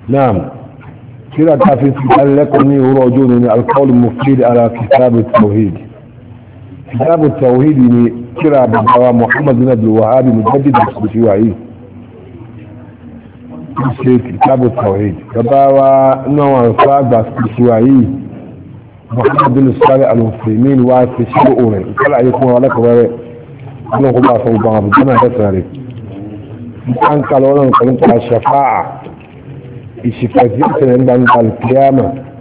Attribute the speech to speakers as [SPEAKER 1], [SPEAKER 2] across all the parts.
[SPEAKER 1] نعم كده تعرفين قال لكم هو رجل من القول المفيد على كتاب التوحيد كتاب التوحيد من كده بابا محمد بن عبد الوهاب مجدد الشيوعي كتاب التوحيد بابا نوع صعب الشيوعي محمد بن الصالح المسلمين وفي شؤون طلع يكون لك وري انه الله صوبا بنا يساري an kala wannan karanta shafa'a ìṣìkàtí ìṣẹ̀lẹ̀ ń gbangba alkiyama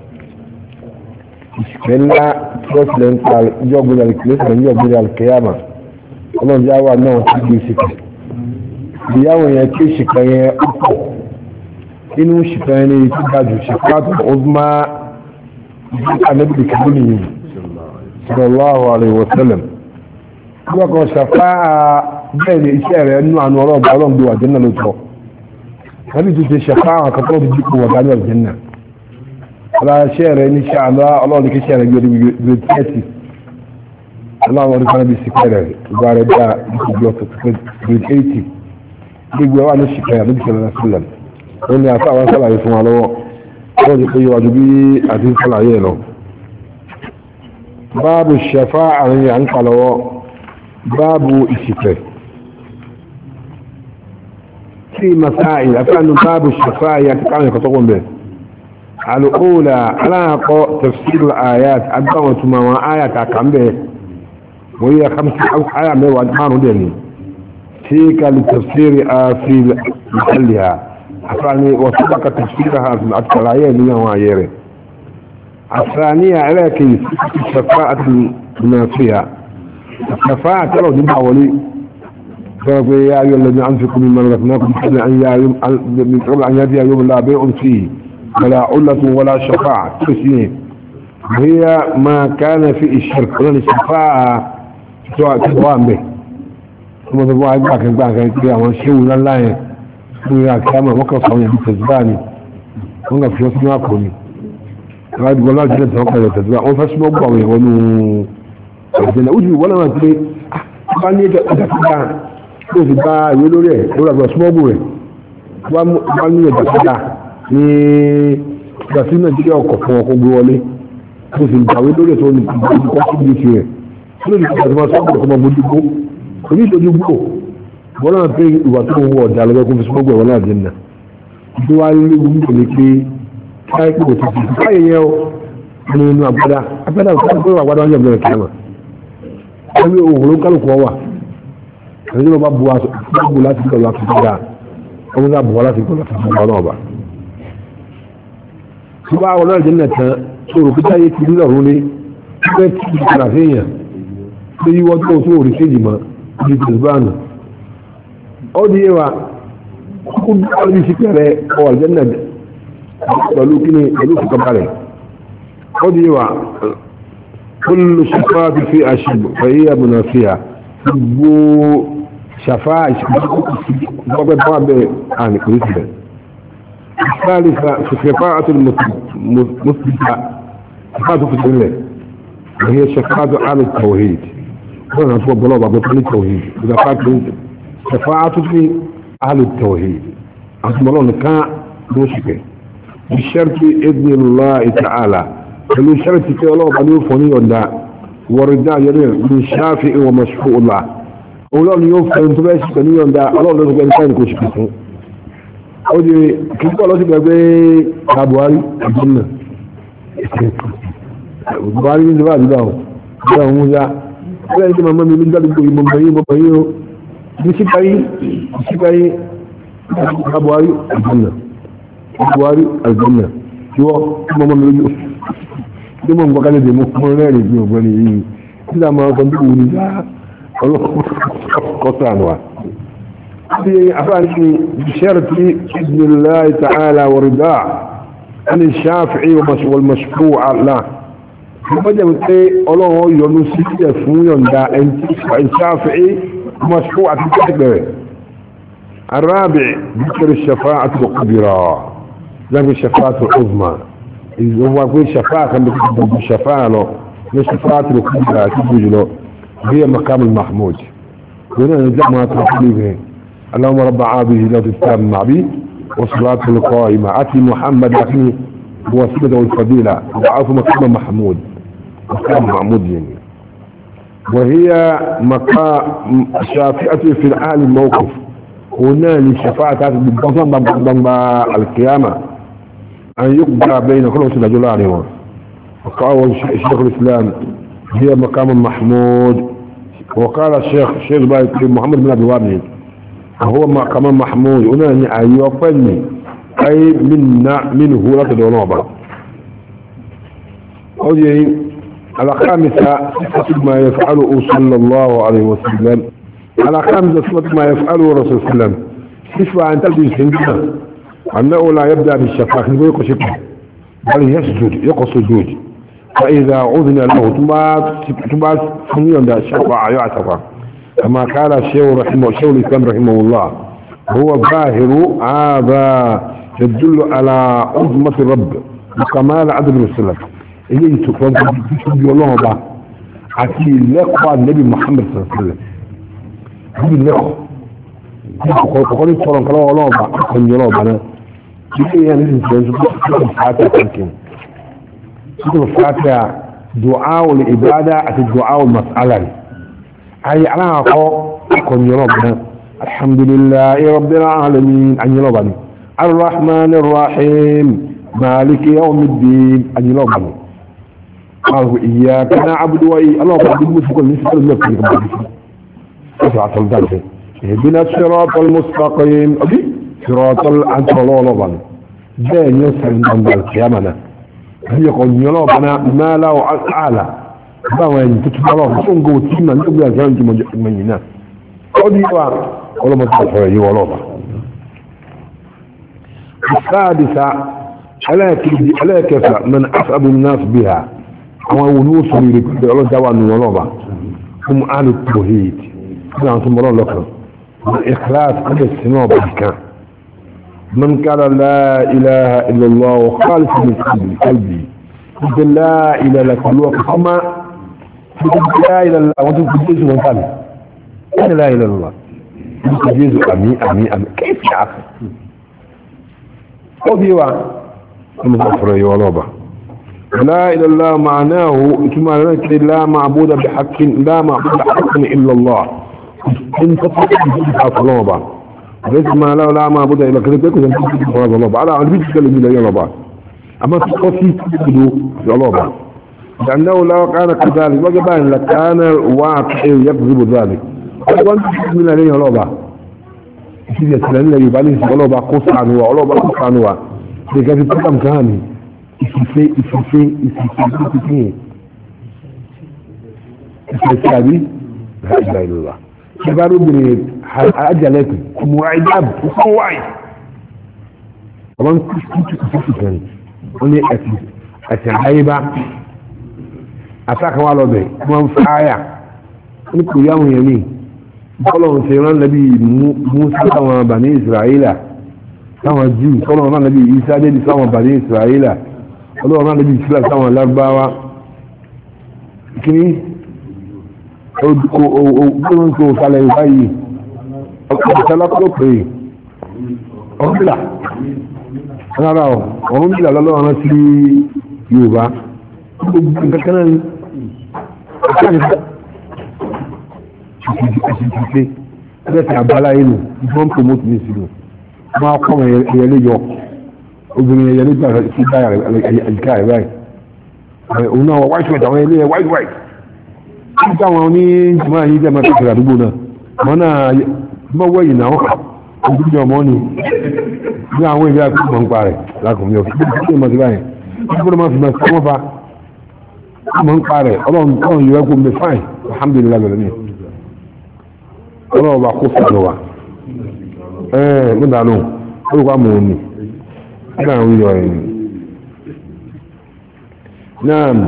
[SPEAKER 1] ìṣìkàtí ńlá tọ́sílẹ̀ ń pa ìjọgbìn alkiyama ìjọgbìn alkiyama ọlọ́run jẹ́ àwọn náà ti di ìṣìkà ìyáwó yẹn kí ìṣìkà yẹn pọ̀ inú ìṣìkà yẹn ní ti dájú ṣàkátù ọdúnmá ìṣìkà níbi ìkàbí nìyí sallallahu alaihi wa sallam wọ́n kan ṣàfáà bẹ́ẹ̀ ni iṣẹ́ rẹ̀ nú àánú ọlọ́ọ̀bà ọlọ́ọ̀gbé wà jẹ́ náà ló tọ́ wọ́n ti ṣe ṣẹ̀fá àwọn kan tó ti dípò wà dání ọ̀jẹ́ náà ọlá iṣẹ́ rẹ̀ ní ṣe àlọ́ ọlọ́ọ̀ni kí iṣẹ́ rẹ̀ gbé gbé tẹ́ẹ̀tì aláwọ̀ orí kan bí sípẹ́ rẹ̀ ìgbà rẹ̀ dá ìgbà gbé tẹ́ẹ̀tì gbogbo ẹwà ní ṣìkẹ́ àbí ṣẹlẹ̀ náà sílẹ̀ ó ní afẹ́ àwọn sálàyé fún wa lọ́wọ́ wọ́n ti pé yíwájú bí àti sálàyé lọ báàbù ṣẹ̀fá àrin à ń kà lọ́wọ́ báàbù ìṣìkẹ́ في مسائل أفعل باب الشفاء يتقام يكتقون به الأولى على تفسير الآيات أدوة ما آيات أكام به وهي خمس آية من وأدمان ديني تلك لتفسير في محلها أفعني وسبق تفسيرها في الأكثر من وعيره الثانية على كيف الشفاعة المنافية الشفاعة لو نبع ولي فقال يا أيها الذين أنفقوا مما رزقناكم قبل أن من قبل أن يأتي يوم لا بيع فيه ولا علة ولا شفاعة تسنين وهي ما كان في الشرك ولا الشفاعة تقوام به ثم تقوى عباك عباك عباك وشيء لا لا ويا كما وقف صويا بتزباني وقف في وسط ناكوني قال والله جلت وقف بتزباني وفاسمه أبوه ونو الجنة أجري ولا ما تري أحباني أدفع tó fi bá ìwé lórí ẹ̀ lórí àgbà smọ́gù rẹ̀ wá ní ẹ̀dà padà ní ìgbà sí nàìjíríà ọkọ̀ fún ọkọ̀ gbé wọlé tó fi gbàwé lórí ẹ̀ tó ní ìgbàlódé kọ́ sí ìgbésí rẹ̀ tó lè fi àtúmọ̀ sọ́gbù ọkọ̀ máa bójú gbó kò ní ìtọ́jú gbó wọ́n náà pé ìwà tó ń wọ ọ̀dà lọ́wọ́ kó fi smọ́gù ẹ̀wọ̀n náà dínà tó wá léwu nípa ní pé káyọ̀ pé kò ti fi káyọ̀ yẹn o ní inú agbada agbada òkú pé agbada wọn yẹ̀ mọ́ ẹ̀kẹ́ mọ́ ẹgbẹ́ òwúrò kálukú wà àti ló bá bu aṣọ bu láti gbọ́ láti gbọ́dá ọmọ náà bu wá láti gbọ́ láti gbọ́dá náà bá. tí wàá wọn náà jẹ́ nà tán sọ̀rọ̀ pé táyé ti nílò ọ̀run ní bẹ́ẹ̀ tí kì í kàrà séèyàn pé yíwọ́ tó tó rí séèjì mọ́ ní tìlúbánu. ó di yé wa kó dúró ní sípẹ̀rẹ̀ ọwọ́ àjẹ́ nà pẹ̀lú kíni pẹ̀lú fìkàbalẹ̀. ó di yé wa كل شفاعة في أشب فهي منافية gbogbo ṣàfá ìṣàfá bẹ àní kò sí bẹ ìsáàlìfà ṣàfá àti mùsùlùmí ṣàfá tó fi sílẹ̀ wọ́n yẹ ṣàfá tó àmì tawhid wọ́n náà tó bọ́lọ́ bàbá tó ní tawhid ṣàfá tó ń ṣàfá tó fi àmì tawhid àti bọ́lọ́ nìkan ló ṣì pẹ́ bishẹ́rìtì idni Allah ta'ala pẹ̀lú ṣẹ́rìtì pé ọlọ́ọ̀bá ní ó fọ́ ní ọ̀dà والرداء يريد من شافع ومشفوع الله ولون يوفى انت باش بنيون دا الله لو كان كان كوش بيسو ودي كيف قالوا تبقى بي ابواري الجنة ابواري من زباد داو دا موزا ولا انت ماما من ذلك بي مبايي مبايي بيسي باي بيسي باي ابواري الجنة ابواري الجنة شو ماما من tí mo ń gbọ́ kálẹ̀ dèmó mọ́ rẹ́rìn bí ògbọ́n ni yìí tí a máa sọ́dún wù ní já ọlọ́kọ̀ọ́sọ̀ ànúwà tí afáàní bisharti idnillahi ta'ala wa rida an shafi'i wal mashfu' ala wọ́n jẹ́ pé ọlọ́run yọ́nú sí ẹ̀ fún yọ̀ǹda ẹn shafi'i mashfu' àti tẹ́tẹ̀bẹ̀rẹ̀ الرابع ذكر الشفاعة الكبرى ذكر الشفاعة العظمى هو يقول شفاعة كان بيكتب الشفاعة له مش شفاعة الكبرى تبوج له هي مقام المحمود هنا نجمع ما تقول به اللهم رب عابه لا تتاب مع بي والصلاة القائمة أتي محمد أخي بوسيلة والفضيلة وعاف مقام محمود مقام محمود يعني وهي مقام شافئة في الآل الموقف هنا للشفاعة بالضم القيامة أن يقضى بين كل وسيلة جلالهم وقال شيخ الإسلام هي مقام محمود وقال الشيخ الشيخ محمد بن أبي وابن هو مقام محمود هنا أن يقبلني أي منا منه لا تدونوبا أوجي على خامسة صفة ما يفعله صلى الله عليه وسلم على خامسة صفة ما يفعله رسول الله عليه وسلم صفة عن تلبي سنجنا أنه لا يبدأ بالشفاق يقول يقول شفاق بل يسجد يقول سجود فإذا عذن له تبعث سنيا دا شفاع يعتقى كما قال الشيخ رحمه الشيخ الإسلام رحمه الله هو ظاهر هذا يدل على عظمة الرب وكمال عدل السلف إليه تفهم تشبه الله با عتي لقوى النبي محمد صلى الله عليه وسلم هذه اللقوى فقال يتصرم كلام الله با أخذ الله با كيف يعني نسي تنسى الفاتحة يمكن سورة الفاتحة دعاء العبادة أتي دعاء المسألة أي على أخذ الله با الحمد لله رب العالمين أن يلوبني الرحمن الرحيم مالك يوم الدين أن يلوبني قالوا إياك نعبد وإياك الله بعد المسك والنسك المسك أسعى الدرس اهدنا الصراط المستقيم أبي صراط أنت الله لبن جاء يسر عند القيامة هي قل يلوبنا ما لا أعلى باوين تتبع الله سنقو تيما نقبل جانج من ينا قد يوا ولا ما تفعل يوا لوبا السادسة ألا كفى من أسعد الناس بها أما ونوس يريد الله دوان ولوبا هم أهل التوحيد كنا ثم الله لك الإخلاص قد السنوب كان من قال لا إله إلا الله وخالص من قلبي قلبي قلت لا إله إلا الله كما قلت لا إله إلا الله وانتم قلت من قلبي أنا لا إله إلا الله قلت جيزو أمي أمي أمي كيف يا أخي قضيوا المغفر يولوبا لا إله إلا الله معناه كما لا معبود بحق لا معبود بحق إلا الله إن تطلق فلوبا ليس ما لا لا معبود إلا كذلك يكون يمكن فرض الله على عن بيت كلمة لا يلوبا أما تقصي تبدو يلوبا لأنه لو كان كذلك وجب أن لكان واقع يكذب ذلك وأنت من عليه يلوبا يصير يسألني لي يبالي يلوبا قص عنه ولوبا قص عنه لكن تقام كهاني ìfìfẹ́ ìfìfẹ́ ìfìfẹ́ ìfìfẹ́ ìfìfẹ́ àbí ìlà ìlúwà ṣe bá rúbìnrin ajalẹ́kù kùmù àìdáàbù fún wáyé ọmọ ń kú sí ìfìfẹ́ wọ́n ní ẹ̀sẹ̀ àyíbá àtàkàwà lọ́bẹ̀ wọ́n ń fáyà ní kò yáwọn yẹn ní bọ́lọ̀ ń ṣe rán nàbí musa táwọn bàní israẹla táwọn jíù tọ́lọ̀ rán nàbí isa débi táwọn bàní israẹla ọlọ́run náà níbi ìsílẹ̀ sáwọn lágbáwá kíní ọgbọ́n tó sálẹ̀ ìwá yìí ọkọ̀ọ̀sálàpọ̀ pé ọ̀rọ̀bìlà rárá ọ̀ ọ̀rọ̀bìlà lọ́lọ́run sí yorùbá gbogbo nǹkan náà ní ọ̀sáàkì ìṣìṣẹ́ ẹgbẹ́ ti àbálá ìlú ìfọ́n promote ní ìsìlú máa kọ́ ẹ̀yẹlẹ́yọ obìnrin ẹ̀yẹ nígbà tí báyà àyíká ẹ̀ báyìí òun náà white white àwọn ilé white white tí táwọn ní jùmọ̀ yìí jẹ́ máa kẹsìrì àdúgbò náà wọn náà mọ́wọ́ yìí náà ojúmọ̀ ọmọ ni ní àwọn ìlú àti ìmọ̀ ń pa rẹ̀ lákùnrin ọ̀fẹ́ tí ó mọ̀ sí báyìí wọ́n gbọ́dọ̀ máa fi máa sọ́wọ́ fa ìmọ̀ ń pa rẹ̀ ọlọ́run káwọn yìí wẹ́gbọ́n mi fáìn alhamdulilayi bẹ̀rẹ̀ ni ọlọ́run bá kó sàlọ̀ wa ẹ̀ẹ́ mo dànù olùkọ́ àmọ̀ òní نعم نعم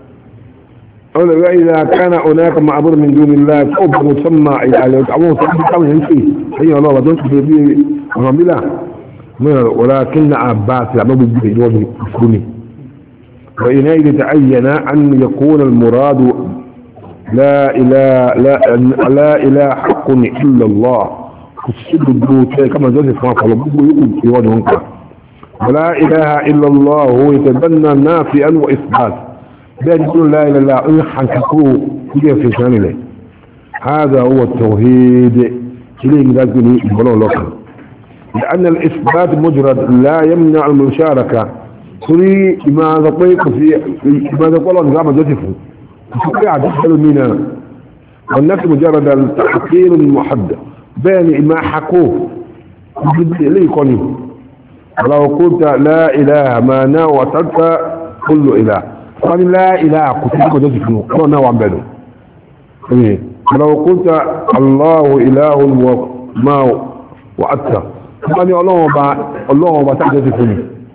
[SPEAKER 1] وإذا كان هناك معبود من دون الله فوق مسمى يعني أبوه سبحانه ينسي هي الله بدون في رملا ولكن عباس لما بيجي يوم يسكني وإنئذ تعين أن يكون المراد لا إله لا, لا إله حق إلا الله كسيد البوتة كما جزء فما فلبوه يقول في وجه ولا إله إلا الله هو يتبنى نافئا وإثبات بأن يقول لا إله إلا الله حنككوه كيف في شان إليه هذا هو التوحيد إليه من ذلك يقولون لك لأن الإثبات مجرد لا يمنع المشاركة تري ما ذقيق في ما ذقوا الله نظام جسفه تستطيع تدخل منا والنفس مجرد التحقير المحدد بين ما حكوه ليه قولي ولو قلت لا إله ما نوتك كل إله قال لا إله كتبك جسفه قال نوع بينه ولو قلت الله إله وما وأتى قال الله با الله با تحدث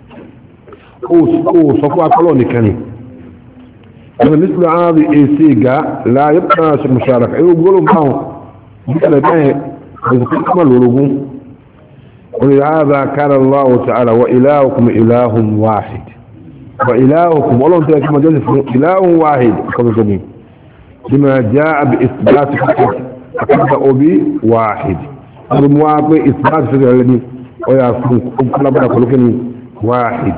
[SPEAKER 1] ó sọ fún akọ́lọ̀ nìkan ni ọ̀nà nítorí ààrẹ èsì ìgá láyé náà ṣe mùsàrà ẹ̀rọ gbọ́lọ̀ báwọn nítorí báyẹ̀ ọ̀sọ̀kọ́ kọ́mọ̀ lórogún orí ààrẹ kára lọ́wọ́ ta'ala wa ilahukum ilahun wahid wa ilahukum ọlọ́run tó yẹ kí mọ̀jọ́ fún ilahun wahid kọ́sọ̀tọ̀ ni bima jaa bi isbat fakat akada obi wahid ọdún wa pé isbat fi rẹ̀ ni ó yà fún kọ́lábàdà kọ́lọ́kẹ́ واحد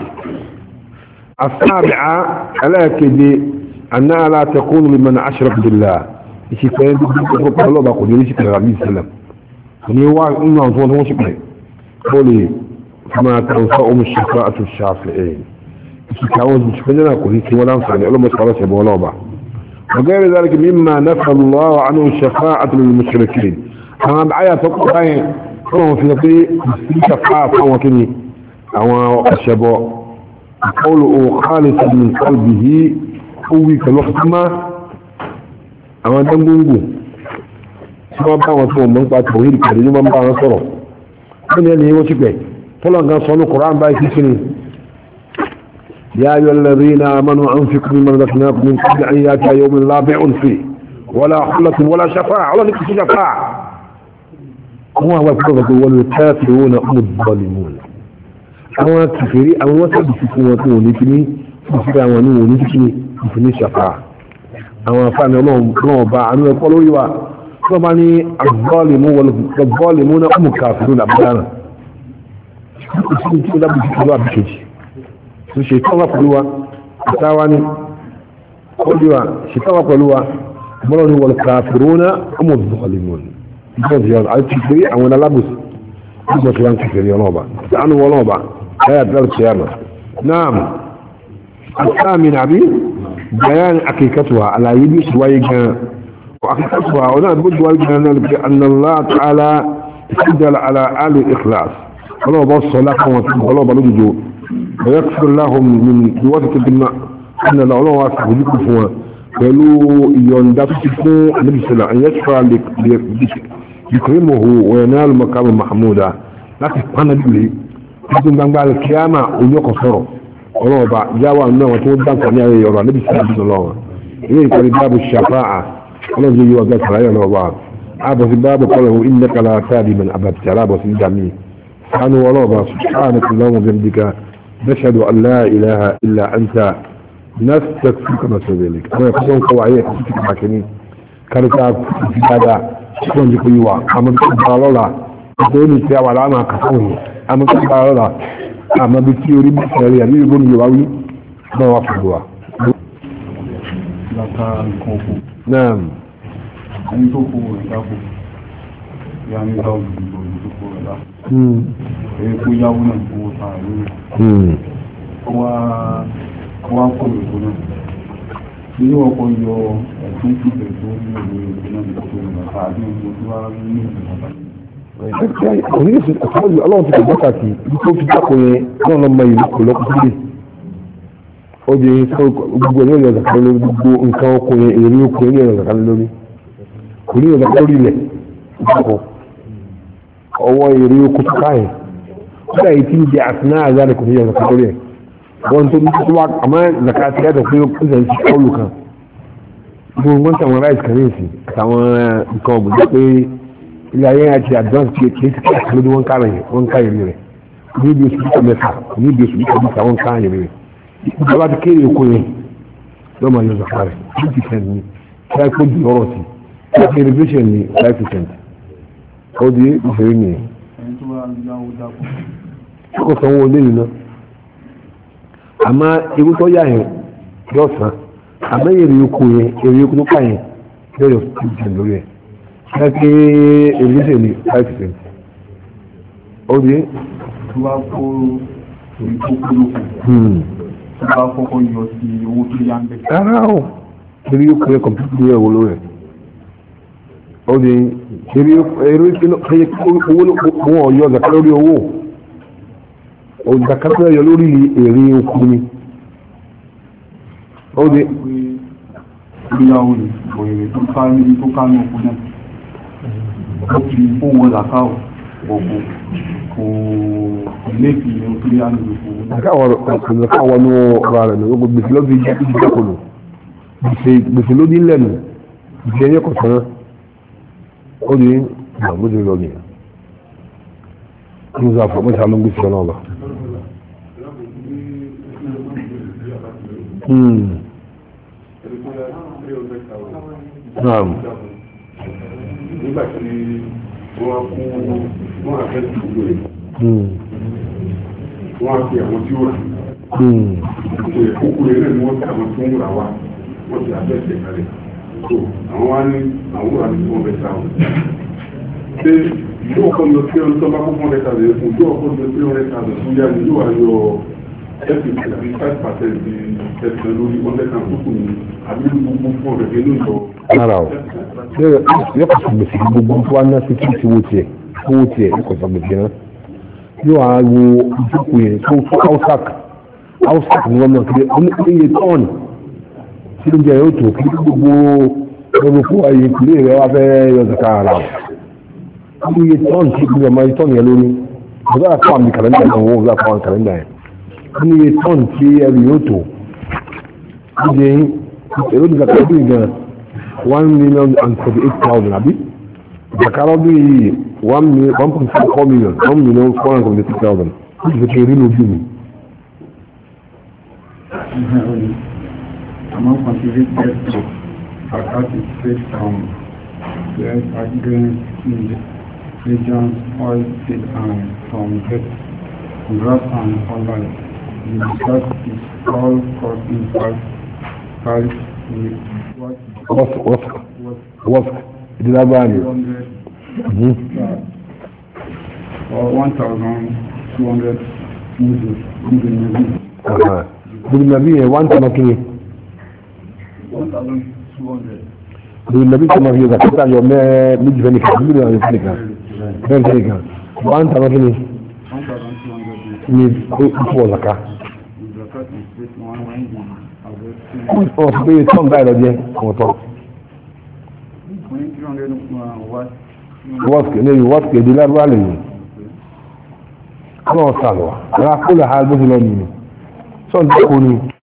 [SPEAKER 1] السابعة ألا كدي أنها لا تكون لمن أشرك بالله إيش كان يقول الله بقول ليش كان النبي صلى الله عليه وسلم فني واحد إنه أنتم هو شكله قولي فما تنفعهم الشفاعة الشافعين إيش كان مش بدنا أقول هيك ولا أنصحني أقول ما خلاص يبغى ولا بقى وغير ذلك مما نفى الله عنه الشفاعة للمشركين أنا بعيا تقول هاي هو في في شفاعة فهو كني àwọn ọ̀ṣẹ̀bọ̀ ìkọlù khalisa min qalbihi kúwí kọlọ́kùnmá àwọn dangungu tí wọ́n bá wọn tó mọ́ nípa tòhíd kàrí ní wọ́n bá wọn sọ̀rọ̀ wọ́n ni ẹni wọ́n ti pẹ̀ tọ́lọ̀ gan sọ ní koran báyìí sí ni ya ayyuha alladhina amanu anfiqu mimma razaqnakum min qabli an ya'tiya yawmun la bay'un fihi wala khullatun wala shafa'a wala niksu shafa'a àwọn àwọn ìfọwọ́sọ wọn ni kafiruna hum adh-dhalimun àwọn kìfèrí àwọn wọ́n sábì sí fún wọn tó wọ́n ní kí ní ìfúra wọn ní wọ́n ní kí ní ìfún ní ṣàfà àwọn afáàní ọlọ́run bá àánú ẹ̀kọ́ lórí wa tí wọ́n bá ní agbọ́ọ̀lẹ̀mú náà ọmọ kàfìrú làbúdára ìṣẹ́ tí ó dábì sí pẹ̀lú àbíkejì tó ṣe tọ́wà pẹ̀lú wa ìtawà ní ọdíwà ṣe tọ́wà pẹ̀lú wa mọ́rọ̀ ní wọ́n kàfìrú náà ọmọ bọ̀ọ̀lẹ̀mú ìjọ́ àwọn alábòsí nígbà tí wọ́n kìfèrí ọlọ́ọ̀bà láàánú ọlọ́ọ̀bà لا يدل القيامة نعم الثامن عبي بيان حقيقتها على يدي سويقا وحقيقتها هنا بد أن الله تعالى يسجل على آل الإخلاص ولو بص لكم ولو بلدجوا ويغفر لهم من بواسطة بالماء أن الله واسع بذكر فوا قالوا يندف سكون النبي صلى الله عليه وسلم أن يشفع يكرمه وينال مقام محمودا لكن أنا بيقول títí gbangba kíámà oníọkọ̀ sọ̀rọ̀ ọlọ́ọ̀bá jáwà náà wọn tó dáǹkà ní ayẹyẹ ọ̀rọ̀ níbi sílẹ̀ ìdílé lọ́wọ́ ilé ìkọ̀rí báàbù ṣàfáà ọlọ́dún yìí wọ́n gbẹ̀sẹ̀ láyọ̀ lọ́wọ́ àbọ̀ sí báàbù kọlọ̀ ohun ilẹ̀ kala sáàdì mẹ́rin àbàtì alábọ̀ sí ìdàmì sánú ọlọ́ọ̀bá sùpáàni kò lọ́wọ́ bẹ́ndìkà nashhadu an la ilaha illa anta nastaghfiruka wa natubu ilayk àwọn ẹ̀kọ́ tó ń kọ́ wáyé ẹ̀kọ́ tó kọ́ kìíní káríkà fi dáadáa tí wọ́n jí kó yí wa àmọ́ tó bá lọ́la ìgbóni ní ti àwọn aláàmà kàfọ́ yìí àmọ́ tó bá lọ́la àmọ́ bí tí orí bẹ̀rẹ̀ rí àbí ìgbóni yóò wá wí náà wà fún wa. náà
[SPEAKER 2] ẹni tó kó rẹ̀ dákò ya ní dáwò ìgbò tó kó rẹ̀ dákò èyí kó yáwó náà owó tàà lórí wá kó èkó náà ilé ọkọ̀ yọ ẹ̀sùn ìpìlẹ̀ tó ní ìlú ìlú náà tó kó rẹ̀ tàbí ìgbò tó wá ní ìlú
[SPEAKER 1] oníṣẹ́ àtàwọn ọlọ́run ti kọ̀gbọ́ kàkì ibi tó fi dákò yẹn náà lọ́mọ ìlú kò lọ́kọ̀ sílẹ̀ ó di gbogbo ẹ̀yọ́ ìyọ̀ zàkàlẹ̀ lórí gbogbo nǹkan ọkọ̀ yẹn èrè oko ẹ̀yọ́ ìyọ̀ zàkàlẹ̀ lórí kò ní ìyọ̀ zàkàlẹ̀ lórí ilẹ̀ ìdákọ̀ ọwọ́ èrè oko tó káyẹ̀ kódà yìí tí ń jẹ àtúná àzáre kò ní ìyọ̀ zàkàlẹ̀ lórí ẹ̀ wọ́n tó ní tó wá àmọ́ zàkàtì yàtọ̀ pé ó ń sẹ̀ sí kọ́ọ̀lù kan gbogbo wọn tàwọn ráìsì kan ní ìsìn àtàwọn nǹkan ọ̀gbìn jẹ́ pé ilé ayé àti advance kí kí kí kí lóde wọn kára yẹn wọn ká yẹn rẹ ní ibi oṣù bíkà mẹ́fà ní ibi oṣù bíkà bíkà wọn ká yẹn rẹ ìjọba ti kéré oko yẹn lọ́ọ́ máa yọ zaka rẹ̀ two percent ni five point zero sí five irrigation ni five percent ó di ìṣeré nìyẹn
[SPEAKER 2] ẹni tó wá yáwó dákú
[SPEAKER 1] tí kò sanwó ilé yìí náà àmọ́ ewu tó yà yẹn yóò san àmọ́ èrè oko yẹn èrè oko tó kà yẹn yóò yọ two percent lórí ẹ̀ ṣe pé èrè ṣe ní five percent ó di
[SPEAKER 2] tó bá kó èyí tó kú lókun
[SPEAKER 1] hmm.
[SPEAKER 2] tó bá kọ́kọ́ yọ sí owó tó yá ń bẹ̀.
[SPEAKER 1] rárá o èrè oko yẹn kọ̀mpútù yẹn wò lórí ẹ̀ ó di èrè èrè owó owó ọ̀yọ́ zaka lórí owó zaka tó yọ lórí èrè oko ni ó di
[SPEAKER 2] pé ìgbéyàwó rẹ̀ òyìnbó tó ká níbi tó ká ní òkú náà ó fi owó làkà ọ̀gbọ̀n kò ilé fi ní òkú yá ní òkú
[SPEAKER 1] zaka wọ ní ọ̀rọ̀ rẹ̀ ní gbogbo gbèsè ló fi jẹ́ ìjọba kò lò gbèsè gbèsè ló dín lẹ́nu gbèsè ẹyẹ kò sàn ó di ìgbàgbọ́dọ̀ lọ nìyẹn ní sọ àfọ̀mọ́ ìṣàlọ́ gbèsè náà lọ. Hmm. Naam.
[SPEAKER 3] nígbà tí wọ́n kú wọ́n àfẹ́ ìdúgbò rẹ̀
[SPEAKER 1] Hmm.
[SPEAKER 3] wọ́n á fi àwọn tí ó rà
[SPEAKER 1] Hmm.
[SPEAKER 3] kò yẹ kókó rẹ̀ náà ni wọ́n fi àwọn tó ń rà wá wọ́n ti àfẹ́ ìṣẹ̀ kalẹ̀ so àwọn wá ní àwọn wà ní wọ́n bẹ ta wọn. ṣé ìlú ọkọ lọ sí ọdún tó bá kó fún ẹ̀ka rẹ̀ fún ìlú ọkọ lọ sí ọdún ẹ̀ka rẹ̀ fún yá ni yóò wá yọ ẹ̀sìn tàbí five percent di ẹ̀sìn lórí ọdún ẹ̀ka tó kù ní àbí gbogbo fún ọ̀rẹ́ nínú ìjọ.
[SPEAKER 1] Rárá o. Yóò kọ̀ sọ gbèsè gbogbo tó wá ná sí kí ti wo tiẹ̀ owó tiẹ̀ yóò kọ̀ sọ gbèsè náà. Yóò wá wo ìjókòó yẹn tó fún Hausak. Hausak ni wọ́n mọ̀ kí oníye tọ́ọ̀nù tí ló jẹ́ yóò tó kí gbogbo gbogbo fún ayé ìpínlẹ̀ rẹ̀ wá fẹ́ yọ zaka ara o. Oníye tọ́ọ̀nù tí gbogbo ọmọ tọ́ọ̀nù yẹn lórí. Bọ́dọ̀ àpá àmì kàlẹ́ndà náà wọ́n wọ́n àpá àmì kàlẹ́ndà yẹn. Oníye tọ́ọ̀nù tí ẹrù yóò tó. Ó jẹ́ èrò ní zaka ọdún gan one million and forty-eight thousand àbí zakara bí one million one point four million one million four hundred and seventy thousand ó ti fi kéré lójú mi.
[SPEAKER 2] àmọ́ contributed to Akati State Town where agreement in the regions oil seed and from get grass and online. The discuss is all cost in five five with what
[SPEAKER 1] wọ́n wọ́n
[SPEAKER 2] what
[SPEAKER 1] wọ́n ìdílé agbára ni.
[SPEAKER 2] hundred
[SPEAKER 1] Mhm.
[SPEAKER 2] or one thousand two hundred mudu mudu maybe
[SPEAKER 1] Aha. Bùrù nàbí yẹn one tọ́mọ kiri.
[SPEAKER 2] one thousand two hundred.
[SPEAKER 1] Bùrù nàbí tọ́mọ kiri zakata yọ mẹ́ méjì fẹ́ nìkan méjì fẹ́ nìkan nìkan bẹ́ẹ̀ fẹ́ nìkan one tọ́mọ kiri
[SPEAKER 2] one thousand two hundred
[SPEAKER 1] ni ó fọ́ zaka.
[SPEAKER 2] is the first mistake one when the harvesting
[SPEAKER 1] Wọ́n sọ pé tọ́m báyìí lọ jẹ́ àwọn tọ́.
[SPEAKER 2] when three hundred uh, what
[SPEAKER 1] wọ́ọ̀sì ní wọ́ọ̀sì ìdílé agbára lè yìí. Ọlọ́run sàlùwà. Rárá kó lè ha bó ti lọ nìyí. Sọ́ọ̀dì kò ní.